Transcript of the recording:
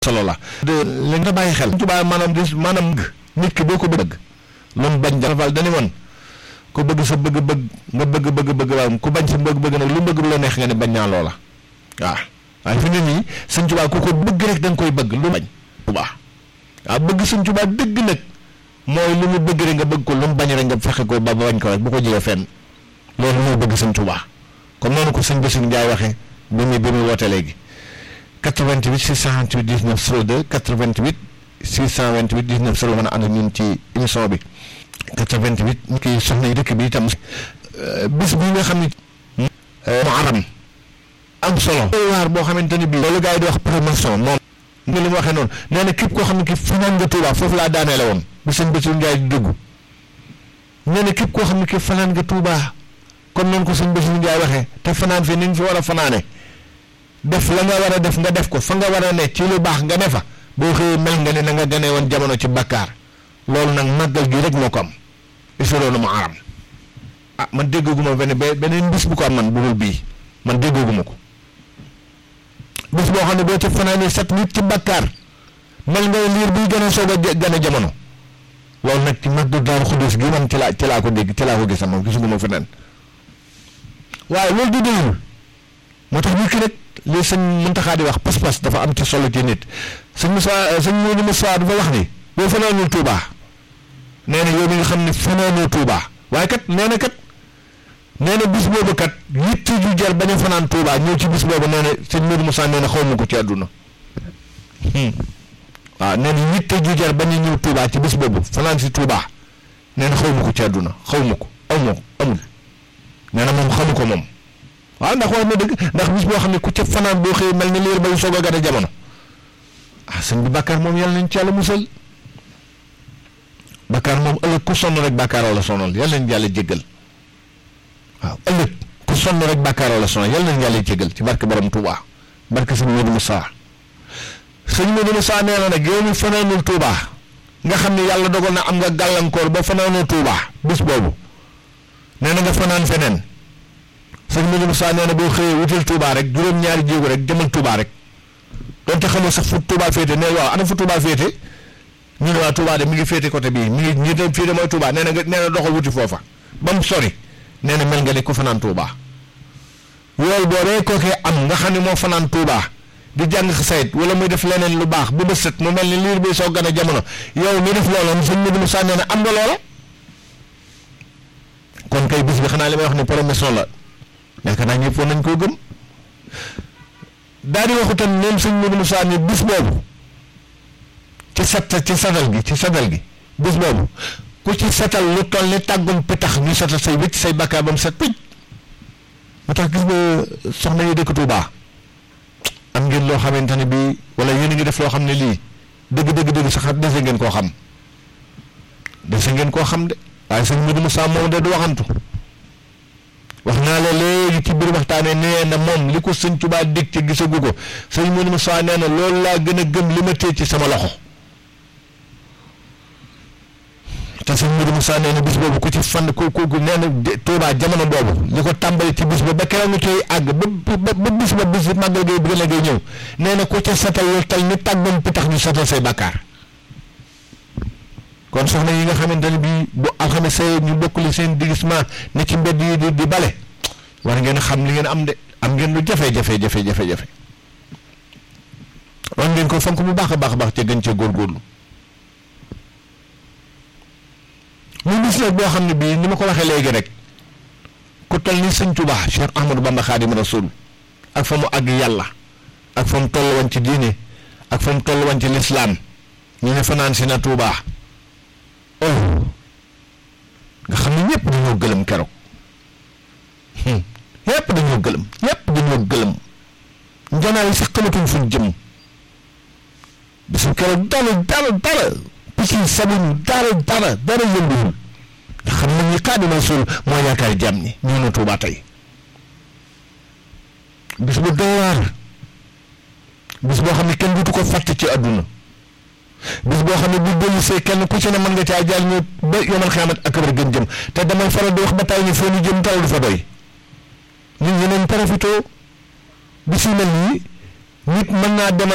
solo la de li nga bàyyi xel Tuubaa maanaam di maanaam nit ki boo ko bëgg lu mu bañ dafal dañu woon ku bëgg sa bëgg-bëgg nga bëgg bëgg bëgg waaw ku bañ sa bëgg-bëgg nag lu bëgg lu la neex nga ne bañ naa loola waaw waaye fi ne nii sëñ Tuubaa ku ko bëgg rek da nga koy bëgg lu bañ Tuubaa waaw bëgg sëñ Tuubaa dëgg nag mooy lu mu bëgg rek nga bëgg ko lu mu bañ rek nga fexe ko ba bañ ko rek bu ko jëlee fenn loolu mooy bëgg sëñ Tuubaa comme noonu ko sëñ Bassirou Ndiaye waxee bi muy bi muy woote léegi 88 628 19 02 88 628 19 02 mën a ànd ak ñun ci émission bi 88 ñu koy soxna yi dëkk bi itam bis bi nga xam ne mu aram am solo waar boo xamante ni bii loolu gars yi di wax promotion moom nga li mu waxee noonu nee na képp koo xam ne ki fanaan nga Touba foofu laa daaneele woon bi sëñ Bassirou Ndiaye di dugg nee na képp koo xam ne ki fanaan nga Touba comme noonu ko sëñ Bassirou Ndiaye waxee te fanaan fi ni nga fi war a fanaane def la nga war a def nga def ko fa nga war a ne ci lu baax nga ne fa boo xëyee mel nga ne na nga gane woon jamono ci bakkaar loolu nag màggal gi rek moo ko am isoloonu mu aram ah man déggaguma benn beneen bis bu ko am man bu dul bii man déggaguma ko bis boo xam ne boo ci fanaanee set nit ci bakkaar mel nga liir buy gën a soog a gane jamono loolu nag ci màggal Daaru Xudoos gi man ci laa ci laa ko dégg ci laa ko gis moom gisuguma feneen waaye loolu du doyul moo tax nit ki rek li sëñ Muntaxa di wax pas-pas dafa am ci solo ci nit sëñ Moussa sëñ Modou Moussa dafa wax ni boo fanaanul Touba nee na yow mi nga xam ne fanaanoo Touba waaye kat nee na kat nee na bis boobu kat yitte ju jar bañ a fanaan Touba ñëw ci bis boobu nee na sëñ Modou Moussa nee na xaw ma ko ci àdduna waaw nee na yitte ju jar bañ a ñëw Touba ci bis boobu fanaan si Touba nee na xaw ma ko ci àdduna xaw ma ko aw ma ko amul nee na moom xamu ko moom. waaw ndax wax na dëgg ndax bis boo xam ne ku ca fanaan boo xëyee mel ni liir ba soog a gën a jamono ah sëñ bi bàkkaar moom yàlla nañ ci yàlla musal bàkkaar moom ëllëg ku sonn rek bàkkaar wala sonal yàlla nañ yàlla jéggal waaw ëllëg ku sonn rek bàkkaar wala sonal yàlla nañ yàlla jéggal ci barke borom Touba barke sëñ Modou Moussa sëñ Modou Moussa nee na nag yow mi fanaanul Touba nga xam ne yàlla dogal na am nga gàllankoor ba fanaanoo Touba bis boobu nee na nga fanaan feneen. sëñ Modou Moussa nee na boo xëyee wutal Touba rek juróom-ñaari jéego rek jëmal Touba rek donte xamoo sax fu Touba féete nee waaw ana fu Touba féete ñu ne waa Touba de mi ngi féete côté bii mi ngi ñi dem fii de mooy Touba nee na nga nee na doxal wuti foofa ba mu sori nee na mel nga ne ku fanaan Touba yool boobee kookee am nga xam ne moo fanaan Touba di jàng sayt wala muy def leneen lu baax bu ba set mu mel ni liir bi soo gën a jamono yow mi def loola sëñ Modou Moussa nee na am nga loola kon kay bis bi xanaa li may wax ne promotion la. yaakaar naa ñëpp woon nañ koo gëm daal di waxu tam ñoom sëñ Modou Moussa ni bis boobu ci set ci setal gi ci setal gi bis boobu ku ci setal lu toll ni tàggum pitax ñu setal say wécc say bakkaar ba mu set picc moo tax gis nga soxna yi dëkk Touba am ngeen loo xamante ne bii wala yéen a ngi def loo xam ne lii dëgg dëgg dëgg sax dese ngeen koo xam dese ngeen koo xam de waaye sëñ Modou Moussa moom de du waxantu. wax naa la léegi ci biir waxtaanee nee na moom li ko sëñ Tuubaa dig ci gisagu ko sëñ Modou Moussa nee na loolu laa gën a gëm li ma téye ci sama loxo te sëñ Modou Moussa nee na bis boobu ku ci fan ku ku nee na Tuubaa jamono boobu li ko tàmbali ci bis ba ba keroog ñu koy àgg ba ba ba bis ba bis màggal gay bëgg na ngay ñëw nee na ku ca satal lu tal ni tàggoon pitax ñu satal say bàkkaar kon soxna yi nga xamante ne bii bu alxames ñu bokkuli seen digisement ne ci mbedd yi di di bale war ngeen xam li ngeen am de am ngeen lu jafe jafe jafe jafe jafe war ngeen ko fonk bu baax a baax a baax ca gën ca góorgóorlu mu bis nag boo xam ne bii ni ma ko waxee léegi rek ku toll ni sëñ Tuubaa Cheikh Ahmadou Bamba Xaadimu Rasuul ak fa mu àgg yàlla ak fa mu toll woon ci diine ak fa mu toll woon ci lislaam ñu ne fanaan si na Tuubaa oh nga xam ne ñëpp dañoo gëlëm keroog ñëpp dañoo gëlëm ñëpp dañoo gëlëm njanaa yi sax xamatuñ fuñ jëm bisu keroog dara dara dara picc yi sabuñu dara dara dara yënguwul nga xam ne ñi Xaadimu Rasuul moo yaakaar jàmm ñi ñoo na Tuubaa tey bis bu doy waar bis boo xam ne kenn dutu ko fàtte ci àdduna bis boo xam ne bu dellusee kenn ku ci ne mën nga caa jaar ñu ba yomal xiyaamat ak kabar gën jëm te damay faral di wax ba tay ni foo ñu jëm tal du fa doy nit ñi nañ profité bis yu mel nii nit mën naa demal